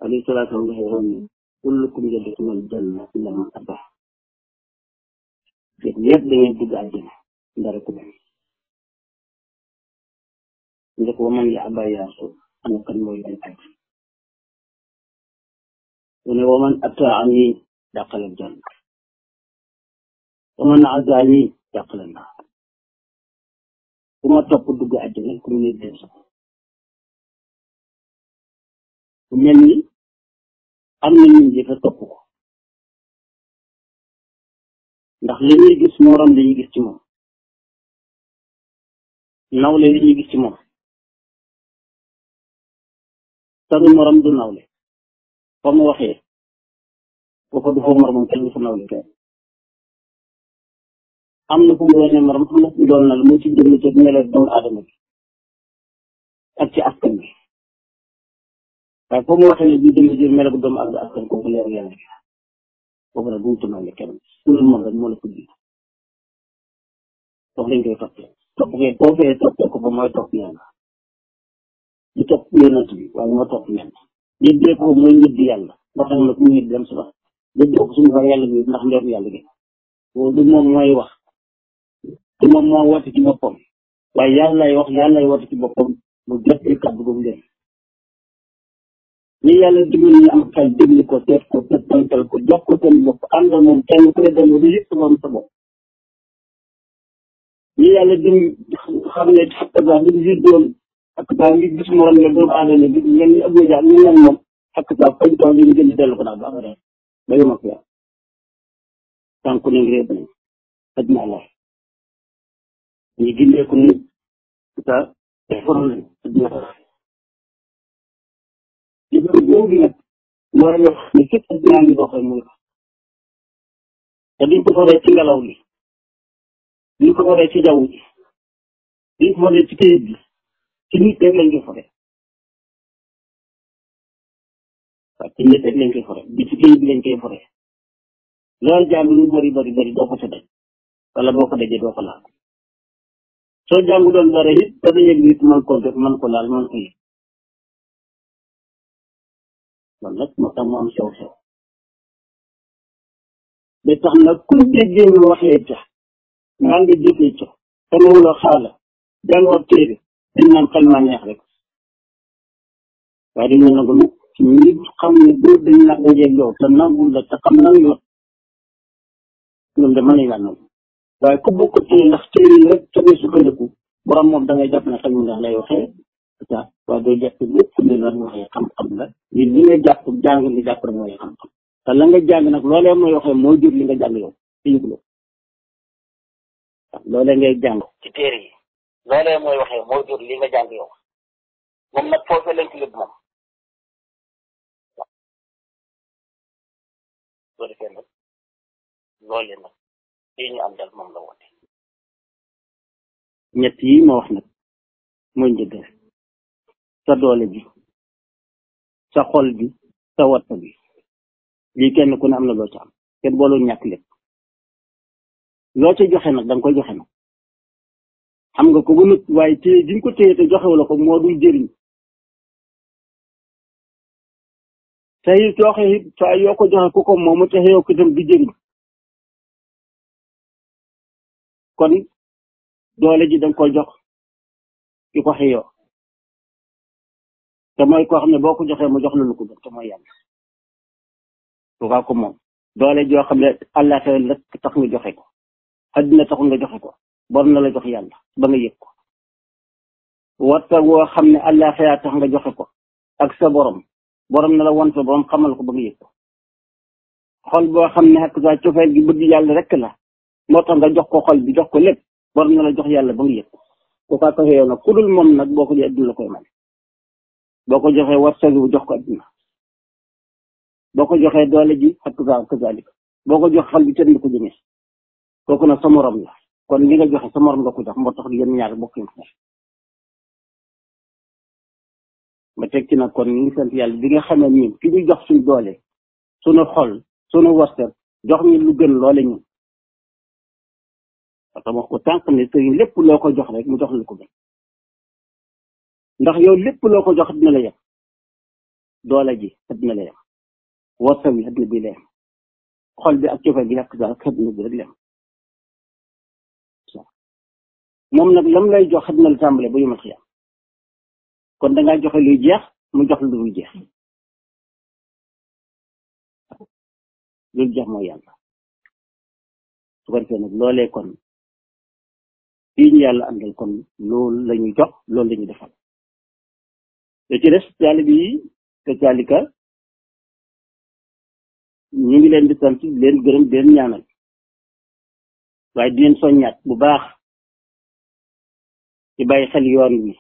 alayhi salaatu wa salaam ne kullukum yadxulul janna illa man aba yéen ñëpp da ngeen dugg àjjana ndara ko bañ nga ko man ya aba yaa rasul ana kan mooy bañ aj mu ne waman ataani dàqal janna waman asaani dàqal naar ku ma topp dugg àjjana ku mu ne dee sax ku mel ni am na ñu jëfe topp ko ndax li ñuy gis morom li ñuy gis ci moom nawle li ñuy gis ci moom sanu morom du nawle fa mu waxee foofa du fa moromam kenn du fa nawle kenn am na fu mu doonee morom am na fu mu doon nal mu ci jëm ci melo doomu aadama bi ak ci askan bi waaye foo mu waxee ne bii dama jël melo doomu aadama askan kooku leer yàlla bi kooku nag duñu tunale kenn sunu moom rek moo la ko jiitu foofu lañ koy toppee topp koy boo fee toppee ko ba mooy topp yàlla di topp yonent bi waaye moo topp ñenn yëddee ko mooy yëddi yàlla moo tax nag mu yëddi dem si wax yëddee ko suñu fa yàlla bi ndax ndeeru yàlla gi boobu du moom mooy wax du moom moo woote ci boppam waaye yàllay wax yàllay woote ci boppam mu jot ci kàddu gu mu leen ñi yàlla dimbali ñu am xel déglu ko seet ko settantal ko jox ko seen bopp àndal moom kenn ku ne dem ba yëg sa moom sa bopp ñi yàlla dim xam ne xakk baa ngi gis doon xakk baa ngi gis morom ne doomu aadama bi ngeen ñu ëpp jaar ñu nen moom xakk baa fañ toog ñu gën di dellu ko daal ba abada ba yom ak yàlla tànku ne ngi réeb nañ xaj na allah ñu gindeeku ni sa defaroon nañ xaj na allah li ko boobu nag mooy wax ne képp dinaa ngi doxee muy te duñ ko foree ci ngelaw li duñ ko foree ci jaww ji duñ ko foree ci këyit bi ci nit rek lañ koy foree waaw ci nit rek lañ koy foree bi ci këyit bi lañ koy foree loolu jàng lu bari bari bari doo ko sa daj wala boo ko dajee doo ko laal soo jàngu doon dara it dana yëg nit man ko def man ko laal man ko yëg loolu nag moo tax mu am sew sew ba tax nag ku déggee ñu waxee ca maa ngi jëfee ca te loolu xaala jàngoo téere dañ naan xel maa neex rek waaye dañu nangu nag ci nit xam ne boo dañ la dajeeg yow te nangul la te xam nan yoon ñoom de mën nañ laa nangu waaye ku bokk téere ndax téere yi rek ca ngay sukkandiku borom moom da ngay jàpp ne xel mu neex lay waxee waaw waaye doo jàpp lépp li la waxee xam-xam la li li nga jàpp jàng li jàpp rek mooy xam-xam te la nga jàng nag loolee mooy waxee moo jur li nga jàng yow te yëguloo waaw loolee ngay jàng ci téere yi loolee mooy waxee moo jur li nga jàng yow moom nag foofee lañ ci lépp moom waaw soo defee nag loolee nag lii ñu am dal moom la woote ñett yi ma wax nag mooy njëgg sa doole bi sa xol bi sa watta bi lii kenn ku ne am na loo ci am kenn booloo ñàkk lépp loo ca joxe nag da nga koy joxe nag xam nga ko ba nut waaye téye gi nga ko téye te joxewu la ko moo dul jëriñ te it joxe it saa yoo ko joxe ku ko moomu te yow ko itam du jëriñ kon doole ji da nga koy jox ki ko xëyoo te mooy koo xam ne boo ko joxee mu jox la lu ko gën te mooy yàlla tukaa ko moom doole joo xam ne àllaaxira la tax nga joxe ko addina taxul nga joxe ko bor na la jox yàlla ba nga yëg ko warta woo xam ne àllaaxira tax nga joxe ko ak sa borom borom na la won sa borom xamal ko ba nga yëg ko xol boo xam ne ak sa cofeel gi bëgg yàlla rek la moo tax nga jox ko xol bi jox ko lépp borom na la jox yàlla ba nga yëg ko tukaa ko xëyoo nag ku dul moom nag boo ko jëlee addina la koy may boo ko joxee wartagi bu jox ko adduna boo ko joxee doole ji ak ka kazalik boo ko jox xal bi tën ko jëmee kooku nag sa morom la kon li nga joxe sa morom nga ko jox moo tax yéen ñaar bokk yi ma teg ci nag kon ñu ngi sant yàlla bi nga xamee ñun ki ñu jox suñ doole suñu xol suñu warteg jox ñu lu gën loole ñun parce que wax ko tànk ne sëriñ lépp loo ko jox rek mu jox la ko gën ndax yow lépp loo ko jox dina la yem doole ji àddina la yem warsa bi àddina bi la yem xol bi ak cofeel gi yàq daal àddina bi rek la yem moom nag lam lay jox àddina la tàmbale ba yomal xiyam kon dangaa joxe luy jeex mu jox la lu dul jeex loolu jeex mooy yàlla su ko defee nag loolee kon fii ñu yàlla àndal kon loolu la ñuy jox loolu la ñuy defal te ci des taali bi te taalika ñu ngi leen di sant di leen gërëm di leen ñaanal waaye di leen soññaat bu baax ci bàyyi xel yoon wi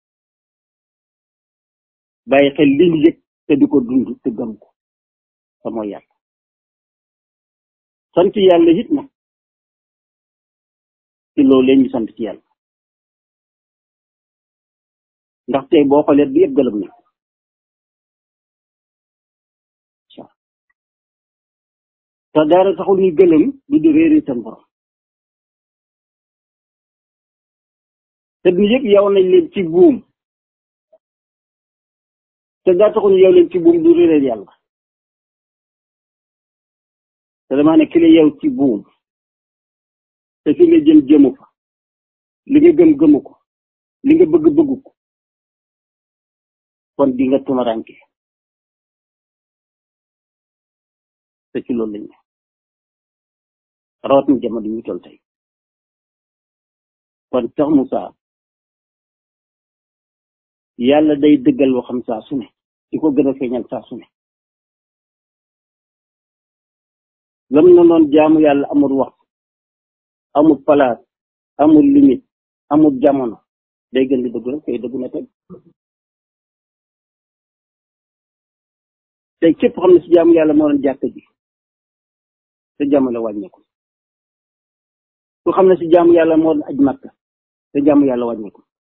bàyyi xel li ñu yëg te di ko dund te gëm ko te mooy yàlla sant yàlla it nag ci loolu leen ñu sant ci yàlla ndax tey boo xoolee bi yëpp gëlëm na te dara taxul ñu gëlëm du di réeri seen borom te du yëg yow nañ leen ci buum te daa taxul ñu yow leen ci buum du réeréer yàlla te damaa ne ki la yow ci buum te fi nga jëm jëmu fa li nga gëm gëmu ko li nga bëgg bëggu ko kon di nga tumaranke te ci loolu lañ ne rawat na jamono ñu toll tey kon Cheikh Moussa yàlla day dëggal waxam saa su ne di ko gën a feeñal saa su ne lam na noon jaamu yàlla amul wax amul palaas amul limite amul jamono day gën di dëgg rek tey dëgg na tey tey képp xam ne si jaamu yàlla moo doon jàkk ji te jamono wàññeeku ku xam ne si jaamu yàlla moo doon aj makka te jaamu yàlla wàññeeku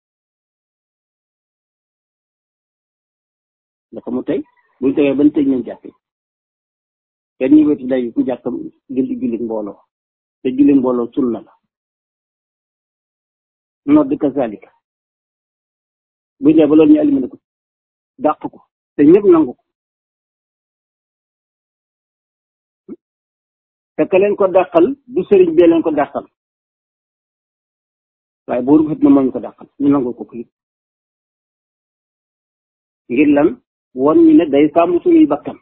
dafa mu tey buñ tegee ban tëj nañ jàkk kenn ñu wetu day ku jàkk julli julli mbooloo te julli mbooloo sunna la nodd kazalika buñ dee ba loolu ñu éliminé ko dàq ko te ñëpp nangu ko te ka leen ko dàqal du sëriñ bee leen ko dàqal waaye booru xit na moo ñu ko dàqal ñu nangu ko ko ngir lan won ñu ne day sàmm suñuy bakkan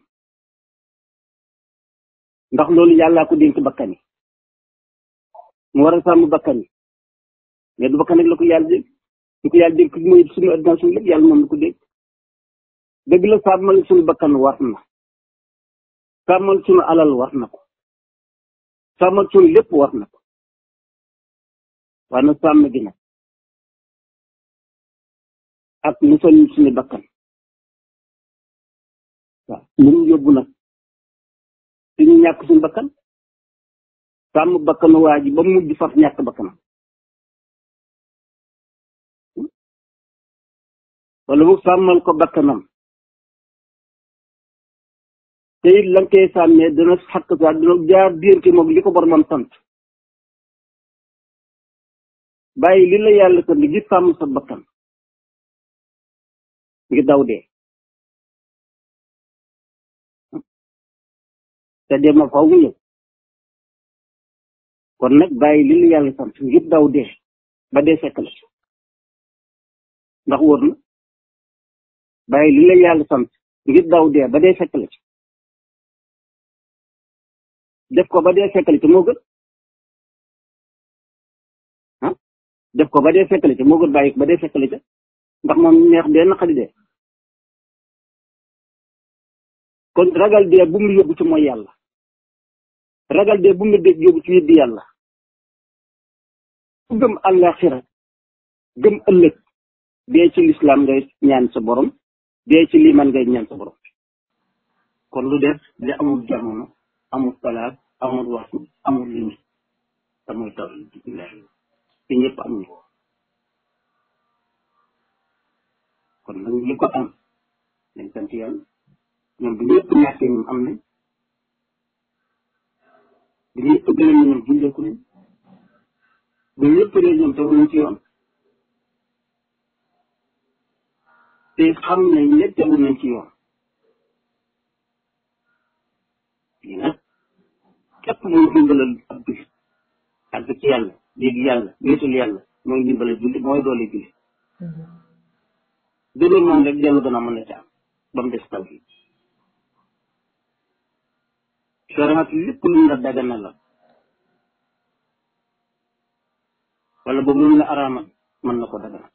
ndax loolu yàllaa ko dénk bakkan yi mu war a sàmm bakkan yi mais du bakkan rek la ko yàlla dénk du ko yàlla dénk mooy suñu adduna suñu lépp yàlla moom la ko dénk dëgg la sàmmal suñu bakkan war na sàmmal suñu alal war na ko sàmmal suñu lépp war na ko waaye nag sàmm gi nag ak musal suñu bakkan waaw lu mu yóbbu nag suñu ñàkk suñu bakkan sàmm bakkanu waa ji ba mujj faf ñàkk bakkanam wala mu sàmmal ko bakkanam te it la nga koy sàmmee dana xàkk saa dina jaar diirte moom li ko boromam sant bàyyi li la yàlla sant gi sàmm sa bakkan ngi daw dee te dee ma faw mu ñëw kon nag bàyyi li la yàlla sant ngir daw dee ba dee fekk la ndax wóor na bàyyi li la yàlla sant ngir daw dee ba dee fekk la ci def ko ba dee fekk la ci moo gën ah def ko ba dee fekk la ci moo gën bàyyi ko ba dee fekk la ci ndax moom neex dee naqari dee kon ragal dee bu mu yóbbu ci mooy yàlla ragal dee bu mu dégg yóbbu ci weddi yàlla ku gëm àllaaxira gëm ëllëg dee ci lislaam ngay ñaan sa borom dee ci liimaan ngay ñaan sa borom kon lu def li amul jamono amul palaas amul waxtu amul limite te mooy taw te ñëpp am ñu kon nag li ko am nañ sant yàlla ñoom bu ñëpp ñàkkee ñoom am nañ bu ñëpp gëlëm ñoom gindeeku nañ bu ñëpp réer ñoom tegu nañ ci yoon te xam nañ ne tegu nañ ci yoon képp mooy dimbalal ab jullit ak ci yàlla léegi yàlla wéetal yàlla mooy dimbalal jullit mooy doole jullit du loolu moom rek dellu gën a mën a ci am ba mu des taw yi soraat lépp lu mu la dagana la wala boobu lu mu la araamal mën na ko dagana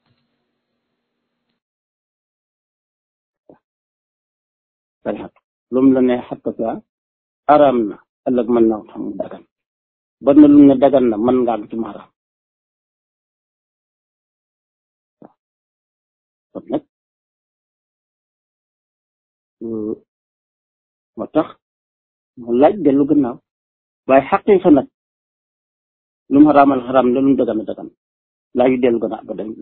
sariat lu mu la ne xatta sa araam na ëllëg mën na xam mu dagan ba na lu mu ne dagan na mën nga am ci mu araam kon nag moo tax mu laaj dellu gannaaw waaye xaqiiqa nag lu mu xaraamal xaraam ne lu mu dagan a dagan laaju dellu gannaaw ba dañ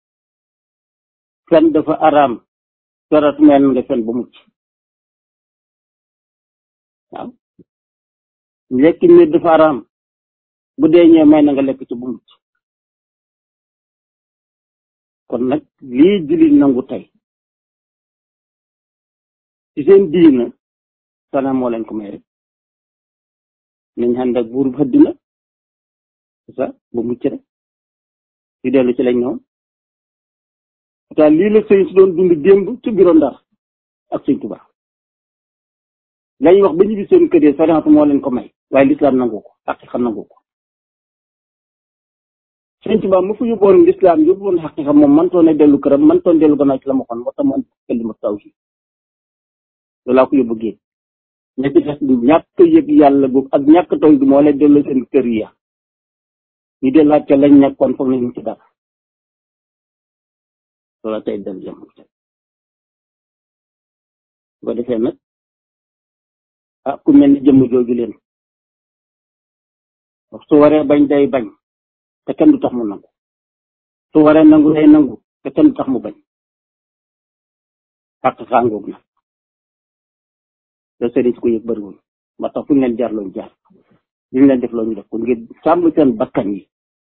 fen dafa araam corat meen nga fen ba mucc waaw lekk nit dafa araam bu dee ñëwee may na nga lekk ci bu mucc kon nag lii jullit nangu tey ci seen diina sana moo leen ko may rek nañ ànd ak buur bu àddina ça ba mucc rek di dellu ci lañ ñëwoon pourtant lii la sëñ si doon dund démb ci bureau Ndar ak sëñ Tuba lañ wax ba ñibbi seen kër yi sariatu moo leen ko may waaye lislaam nangu ko xaqiqa nangu ko sëñ Tuba mu fa yóbboon lislaam yóbboon xaqiqa moom mantoon a dellu këram mantoon dellu gannaaw ci la ma xon waxta mu andi kalima tawhid loolu laa ko yóbbu géej ña ci des ñàkk yëg yàlla boobu ak ñàkk taw bi moo leen delloo seen kër ya ñu dellaat ca lañ nekkoon foog nañu ci dara loola tey dem jëm bu ko defee nag ah ku mel ni jëmm jooju leen su waree bañ day bañ te kenn du tax mu nangu su waree nangu day nangu te kenn du tax mu bañ xàq xàngoog na te sëriñ si ko yëg bëriwul ba tax fu ñu leen jaar looñu jaar li ñu leen def loo ñu def ko ngir sàmm seen bakkan yi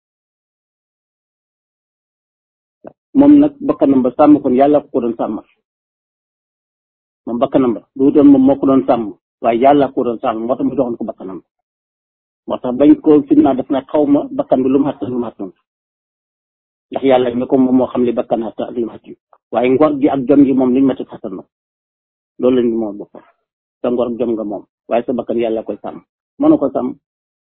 moom nag bakkanam ba sàmm kon yàlla ko ko doon sàmmal moom bakkanam ba du doon moom moo ko doon sàmm waaye yàlla ko doon sàmm moo tax mu joxoon ko bakkanam moo tax bañ ko fitnaa def na xaw ma bakkan bi lu mu xattan lu mu xattan ndax yàlla mi ko moom moo xam li bakkan xattan ak li mu xattan waaye ngor gi ak jom gi moom liñ métti xattan na loolu lañ moom boppam sa ngor jom nga moom waaye sa bakkan yàlla koy sàmm mënu ko sàmm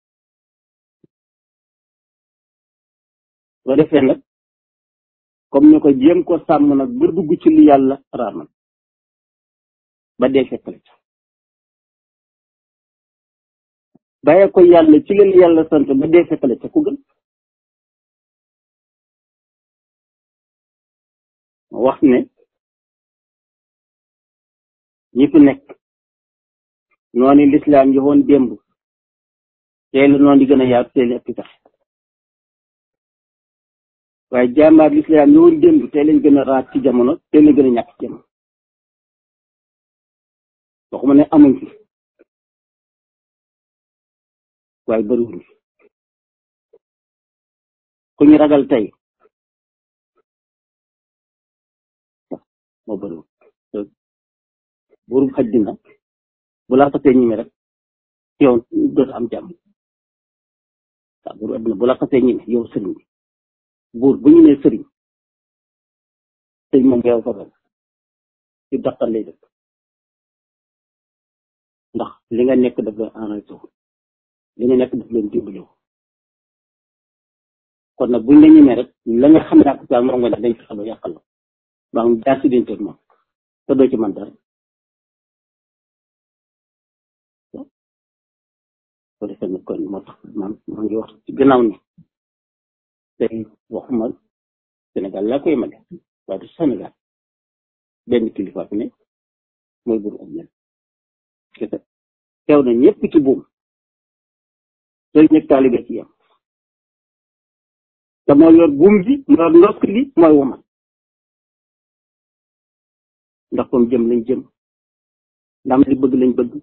soo defee nag comme ni ko jéem ko sàmm nag ba dugg ci li yàlla raamal ba dee fekkale ca bàyyee ko yàlla ci leen yàlla sant ba dee fekkale ca ku gën wax ne ñi fi nekk noonu lislaam yi woon démb tey la noonu di gën a yaatu tey la ëpp tax waaye jàmbaar lislaam yi woon démb tey lañ gën a raat ci jamono tey lañ gën a ñàkk ci jamono waxuma ne amuñ fi waaye bëriwuñ fi ku ñu ragal tey moo bëriwul buuru xaj dina bu la xasee ñime rek yow dootu am jàmm waaw buuru adduna bu la xasee ñime yow sëriñ bi buur bu ñu nee sëriñ sëriñ moom yow fa doon ci daqal lay def ndax li nga nekk daf leen enragé li nga nekk daf leen dimbali kon nag buñ la ñemee rek la nga xam ne ak saa moom nga ne dañ fexe ba yàqal la ba nga jaar si diggante moom te doo ci man dara ko defee nag kon moo tax man maa ngi wax ci gannaaw ni tey waxuma Sénégal laa koy mane waaye du Sénégal benn kilifa fi ne mooy buru ak ñen kese teew na ñëpp ci buum sëriñ ak taalibe ci yam te moo yor buum bi moo yor ndokk li mooy woman ndax comme jëm lañ jëm ndam li bëgg lañ bëgg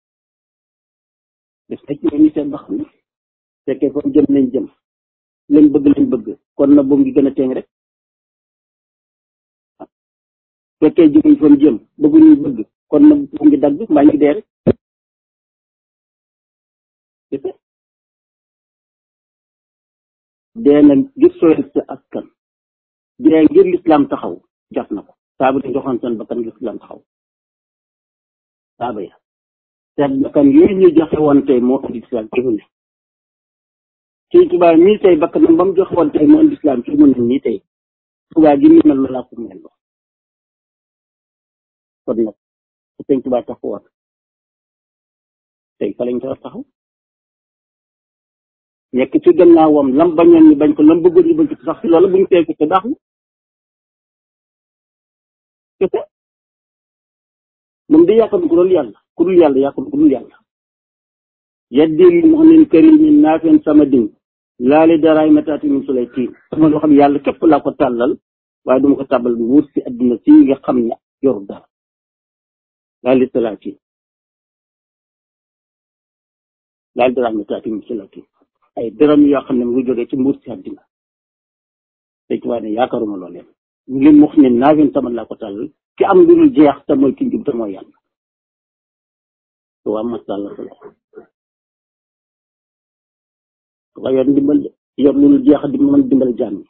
def na ci ñu seen ba xam ne fekkee comme jëm lañ jëm lañ bëgg lañ bëgg kon na buum gi gën a teeng rek fekkee jóguñ fa jëm bëgguñu bëgg kon na buum gi dagg mbaa ñu dee rek dee na ngir sooyal sa askan dee ngir lislaam taxaw jaf na ko saaba dañ joxoon seen bakkan ngir lislaam taxaw saaba ya seen bakkan yooyu ñu joxe woon tey moo indi lislaam ci mu ne Sëñ Tuubaa mii tey bakkanam ba mu joxe woon tey moo indi lislaam ci mu ne nii tey Tuubaa gi mu mel loolaa ko mel loo kon nag su Sëñ Tuubaa taxawoon tey fa lañ ko war taxaw nekk ci gannaawam lam bañoon ñu bañ ko lam bëggoon ñu bañ ko sax si loolu bu ñu tey ko te baax na kese moom di yàqam ku dul yàlla ku dul yàlla yàqam ku dul yàlla yeddil mu'min karimin naafin sama din laali daraay mataati min sulay tiin sama loo xam yàlla képp laa ko tàllal waaye duma ko tàbbal bu wut si adduna si nga xam ne yoru dara laali salaatiin laali daraay mataati min sulay tiin ay dërëm yoo xam ne mu ngi jógee ci mbuur si adduna te ci waaye ne yaakaaruma loolu leen li mu wax ne naafin sama laa ko tàllal ki am lu dul jeex te mooy ki njub te mooy yàlla te waa mas tàllal sa loxo nga yor ndimbal yor lu dul jeex di mën dimbal jaam ñi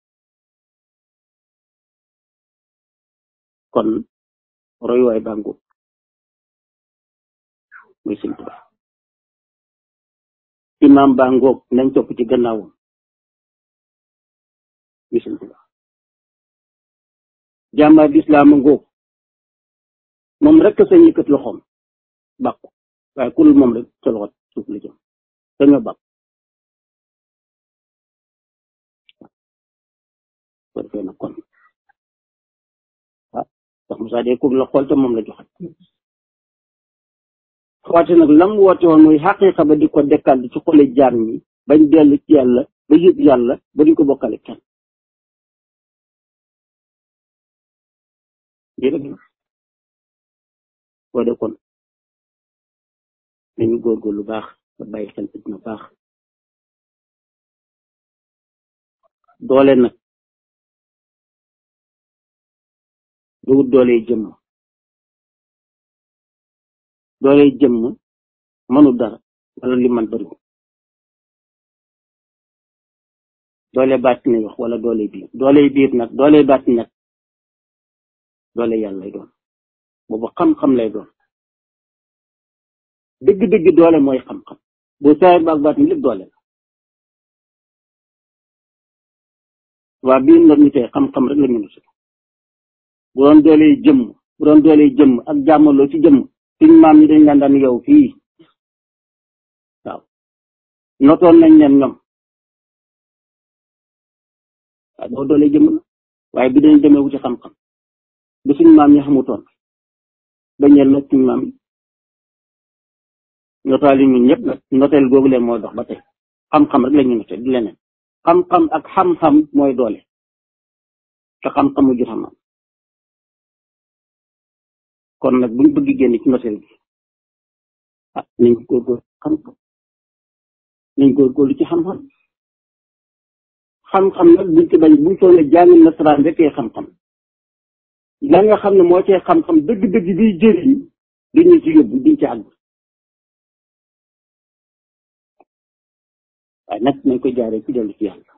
kon roy waay bàngu muy sëñ Tuubaa imaam baa ngoog nañ topp ci gannaawam muy sëñ Tuubaa jàmbaar lislaam ngoog moom rek sañ yëkkat loxoom bàkku waaye ku dul moom rek sa loxo suuf la jëm dañoo bàkk ko defee nag kon ah ndax Moussa de kum la xool te moom la joxe xawaate nag lam woote woon muy xaqiiqa ba di ko dekkal di ci xole jaam ñi bañ dellu ci yàlla ba yëg yàlla ba duñ ko bokkale kenn lii rek la boo de kon nañu góorgóorlu lu baax ba bàyyi xel dina baax doole nag duwut doole jëmm doole jëmm mënu dara wala li man bëriwul doole baat ne wax wala doole biir doole biir nag doole baat nag doole yàlla lay doon boobu xam-xam lay doon dëgg-dëgg doole mooy xam-xam bu saayir baag baat ni lépp doole la waa biir nag ñu tey xam-xam rek la ñu nut bu doon doole jëmm bu doon doole jëmm ak jàmmaloo ci jëmm suñ maam ñi dañ daan daan yow fii waaw notoon nañ leen ñoom waaw boo doole jëmm la waaye bi dañ demee wuti xam-xam bi suñ maam ñi xamutoon bañeel nag suñ maam yi notaali ñun ñëpp nag noteel googu leen mooy dox ba tey xam-xam rek la ñu note di leneen xam-xam ak xam-xam mooy doole te xam-xam mu jur xam-xam kon nag buñ bëgg génn ci noteel bi ah nañ góorgóorlu xam-xam nañ góorgóorlu ci xam-xam xam-xam nag buñ ci bañ buñ soo ne jàng nasaraan rek xam-xam la nga xam ne moo cee xam-xam dëgg-dëgg biy jëriñ duñu ci yóbbu duñ ci àgg waaye nag nañ ko jaaree ci dellu ci yàlla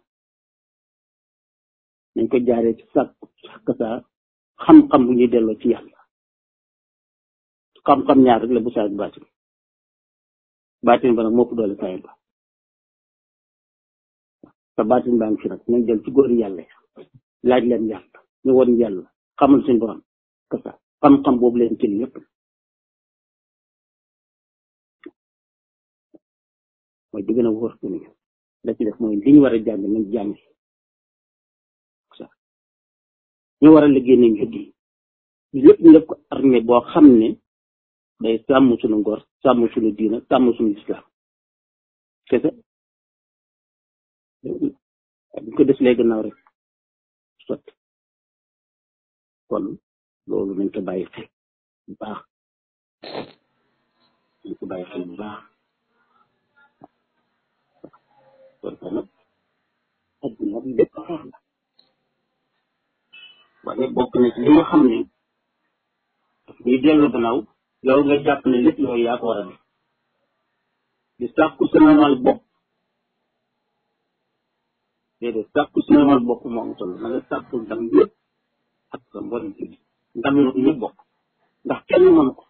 nañ ko jaaree ci sàkk sàkk saa xam-xam bu ñuy delloo ci yàlla xam-xam ñaar rek la bu saa baatin baatin ba nag moo ko doole saa ba te baatin baa ngi fi nag nañ jël ci góori yàlla ya laaj leen yàlla ñu won yàlla xamal suñu borom kasa xam-xam boobu leen jël yépp mooy di gën a wóor ko nii la ci def mooy li ñu war a jàng nañ jàng sa ñu war a liggéey nañ liggéey lépp ñu def ko armée boo xam ne day sàmm suñu ngor sàmm suñu diina sàmm suñu islam kese bu ko def lay gannaaw rek sotti kon loolu nañ ko bàyyi xel bu baax nañ ko bàyyi xel bu baax kon kon nag adduna bi lépp xeex la waaye bokk na ci li nga xam ne daf ñuy dellu gannaaw yow nga jàpp ne lépp yow yaa ko war a def di sàkku sa normal bopp déedéet sàkku si normal bopp moo am solo na nga sàkku ndam yëpp ak sa mboolem ci ndam yi ñëpp bokk ndax kenn mën ko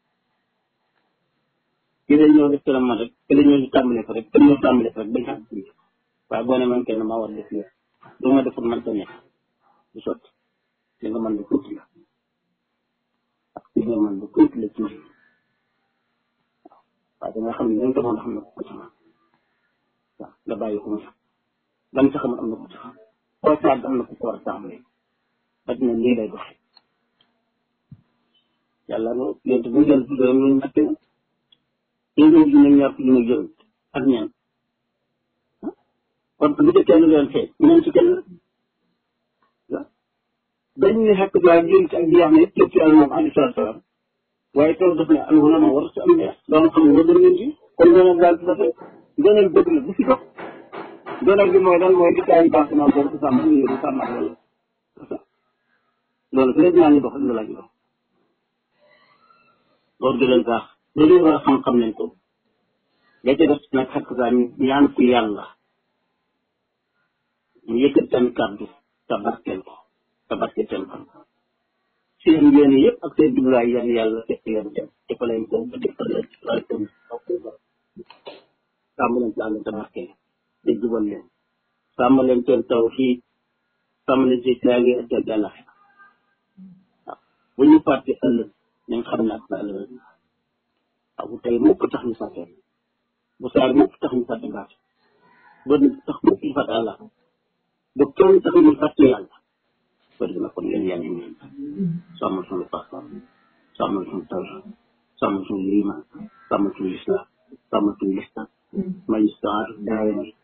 kii day ñëw def ci la man rek kii day ñëw di tàmbale ko rek kii ñëw tàmbale ko rek bañ xam ci waaye boo ne man kenn maa war def lépp du ma deful man ta nekk du sotti li nga mën lu tuuti la ak li nga mën lu tuuti la ci waaw waaye da nga xam ne li nga mën a xam ne ko ci man waaw nga bàyyi ko mu lam sa xam am na ko ci koo saag am na ko ko war a tàmbale adduna lii lay doxe yàlla no yonte bu jël juróom ñu ñàkk na téeméer ju ne ñaar fukki ñu jël ak ñaan kon bu dee kenn doon fee ñaan ci kenn dañ ne xekk daa jëm ci ak di wax ne yëpp ci moom alayhi salaatu salaam waaye tool def ne al ulama war ci am neex doon xam nga gën ngeen ci kon gënal daal dafa gënal bëgg la bu fi dox gënal bi mooy lan mooy di taay bâtiment boobu di sàmm ñu di sàmm ak loolu loolu fi rek ñaa ngi dox lu laaj dox loolu gën leen baax loolu war a xam-xam leen ko la ca def nag xekk daa ñaan ku yàlla mu yëkkat seen kàddu tabarkeel ko tabarkeel seen xam seen yéene yëpp ak seen jublaay yan yàlla fekk leen dem defal leen ko ba defal leen ci laaj ko sàmm leen ci àll tabarkeel te jubal leen sàmm leen seen taw fii sàmm leen ci caagi ak seen yàlla waaw bu ñu fàtte ëllëg nañ xam ne ak na ëllëg waaw bu tey mukk tax ñu fàtte bu saar mukk tax ñu fàtte baat ba tax mukk ñu fàtte àlla ba kenn tax ñu fàtte yàlla bëri na kon yéen yàlla ñu sàmmal suñu pas-pas sàmmal suñu taw sàmmal suñu liimaan sàmmal suñu lislaam sàmmal suñu listaan may ñu saar daara ni